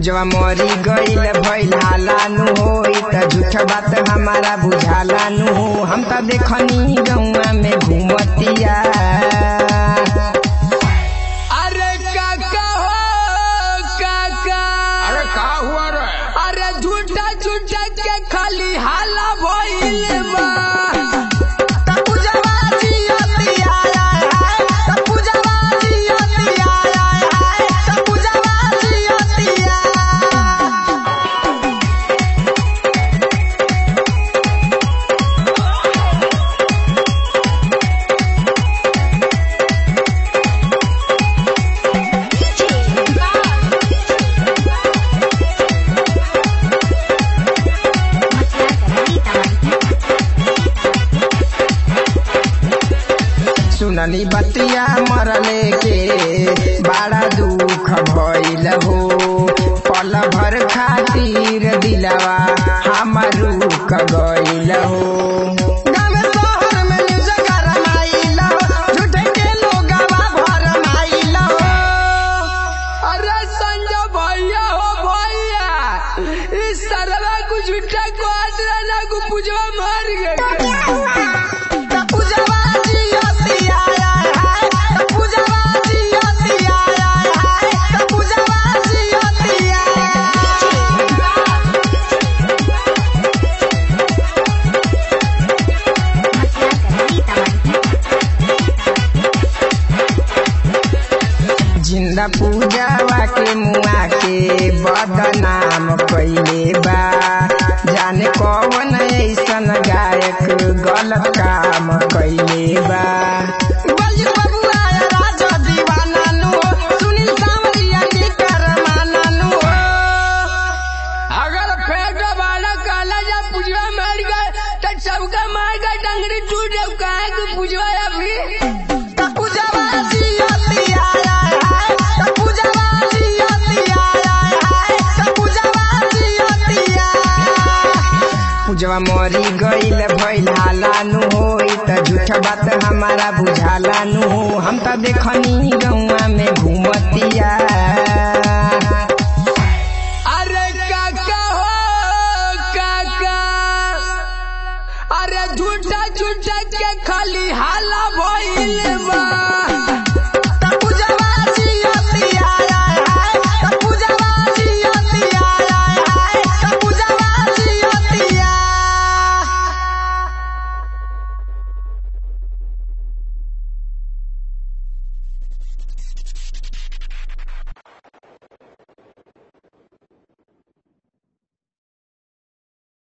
पूजवा मरी गईल भइल हालानु होई त झूठ बात हमारा बुझाला नु हम त देखनी गौआ में घूमतिया अरे काका हो काका अरे का हुआ रे अरे झूठा झूठा के खाली हाला भइल बा त पूजवा जियतिया त पूजवा जियतिया त पूजवा जियतिया सुननी बतिया मरले के बड़ा दुख भइल हो पल भर खातिर दिलवा हमर रुक गइल हो गाँव शहर में न्यूज़ गरमाइल हो, झूठे के लोगवा भरमाइल हो। अरे संजय भैया हो भैया इस सरवा को झूठा को आदरा को पूजवा मार गए त पूजवा जियतिया त पूजवा जियतिया त पूजवा जियतिया जिंदा पूजावा के मुआ के बदनाम कइले बा जाने कौन ऐसन गायक गलत काम कइले बा बलजू बबुआ राजा दीवाना नु सुनील सावरिया के करमाना नु अगर फेंक वाला काला जा पूजवा मार गए तो सबका मार गए डंगरी टूट जाओ काहे को पूजवा अभी त पूजवा जियतिया त पूजवा जियतिया त पूजवा जियतिया पूजवा मरी गईल भइल हालानु होई त झूठ बात हमारा बुझाला नु हम त देखनी गौआ में घूम